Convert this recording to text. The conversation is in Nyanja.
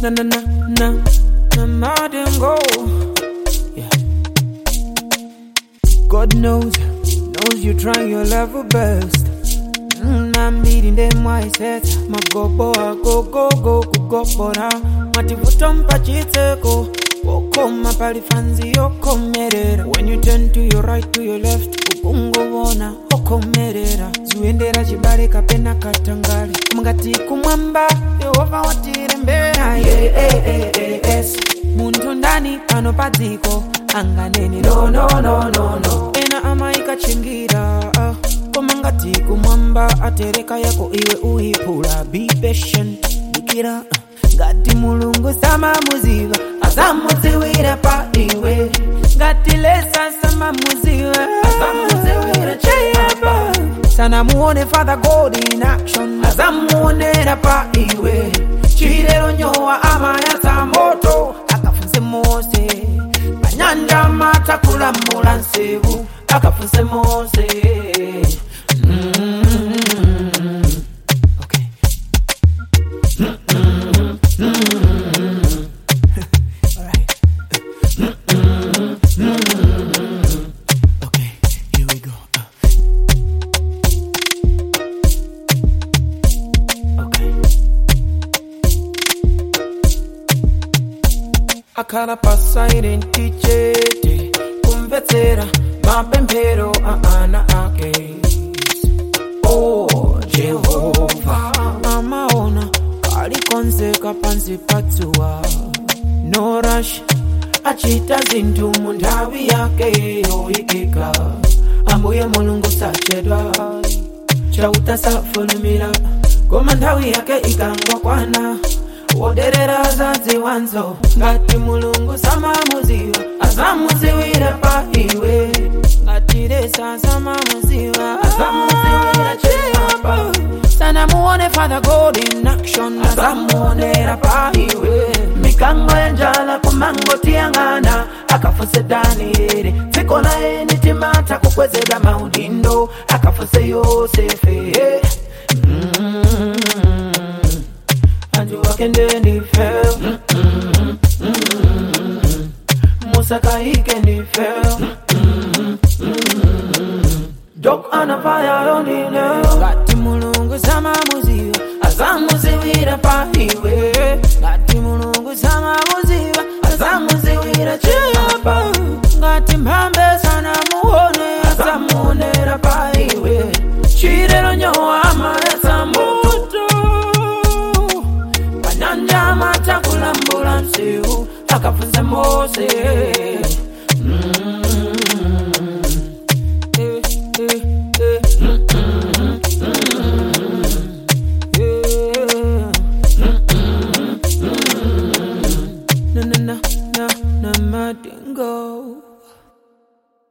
na na na na na madingo. Yeah. God knows, knows you're trying your level best. Mm, I'm beating them mindset. My go boy, go go go go go bora. Mativuta mpachiteko. Wokoma pali fanzi yokomerera. When you turn to your right to your left, ukungovona okomerera. Zuendera chibale kapena katangale. Mungati kumwamba, Yehova watirembera. Yeah, yeah, yeah, yeah, yes. Muntu ndani pano padziko anganeni no no no no no. Ena amaikachingira. ah. koma ngati kumwamba atereka yako iwe uipula be patient dikira ngati mulungu samamuziva asamudziwira pa iwe ngati lesa samamuziva asamudziwira cheyapa sanamuone father god in action asamuonera pa iwe chilero nyowa amayatsa moto akafunse mose panyanja matakulamula nsevu akafunse mose Mm. Okay. Alright. Okay, here we go. Okay. akhala pasairenti chete kumvetsera mapemphero a ana ake oh jehova amaona kalikonzeka pansi patsuwa no rush achita zinthu mu nthawi yake yoyikika ambuye mulungu sachedwa chauta safulumira koma nthawi yake ikangokwana woderera zadziwanzo ngati mulungu samamuziwa azamuziwira pa iwe ngati lesa samamuziwa azamuziwira chiyapa sanamuone father god in action azamuonera pa iwe mikango yanjala kumangotiyang'ana akafunse danieli dziko laye nitimata kukwezedwa maudindo akafunse yosefe mm anju wakende ndifel musakaike ndifel dok anafaya yondine ngati mulungu samamuziva azamuziwira pa iwe ngati mulungu samamuziva azamuziwira chiyapa ngati mphambe sanamuone azamuonera pa iwe chilero nyowa amayatsa moto panyanja matakulambula msiu akafunze mose mm.